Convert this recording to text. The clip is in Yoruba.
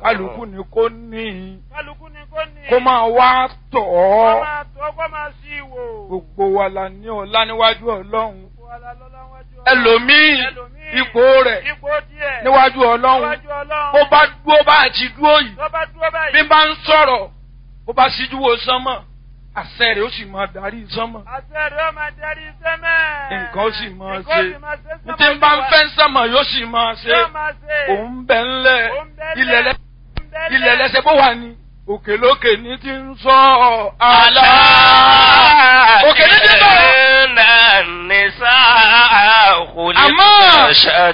kálukú ni kò ní kálukú ni kò ní. kó máa wá tọ̀ kó ọ́ máa tó kó máa sí ìwò. gbogbo wa la ní ọlá níwájú ọlọ́run Gbogbo wa la lọ́lá wájú Ọlọ́run. ẹlòmíì Ẹlòmíì, ipò rẹ̀ ipò díẹ̀. níwájú ọlọ́run níwájú Ọlọ́run. bó bá dúró bá àti dúró yìí tó bá dúró báyìí. bí bá ń sọ̀rọ̀ bó bá síjú wo sánmọ̀ àṣẹ rẹ̀ ó sì máa darí sánmọ̀ àṣẹ rẹ̀ ó máa darí sẹ́mẹ̀. nǹkan ó sì máa Nǹkan ó ṣe sì máa ṣe ní tí ń bá ń fẹ́ sánmọ̀ yóò sì máa ṣe Yóò máa ṣe. òun bẹ̀ ńlẹ̀ Òun bẹ́lẹ̀. ilẹ̀ lẹ́ Òun bẹ́lẹ̀. ilẹ̀ lẹ́sẹ̀ bó wà ní òkè lókè ní ti ń sọ àlá òkè ní ti ń sọ̀rọ̀ Inna nisa Àmọ́- khuliqna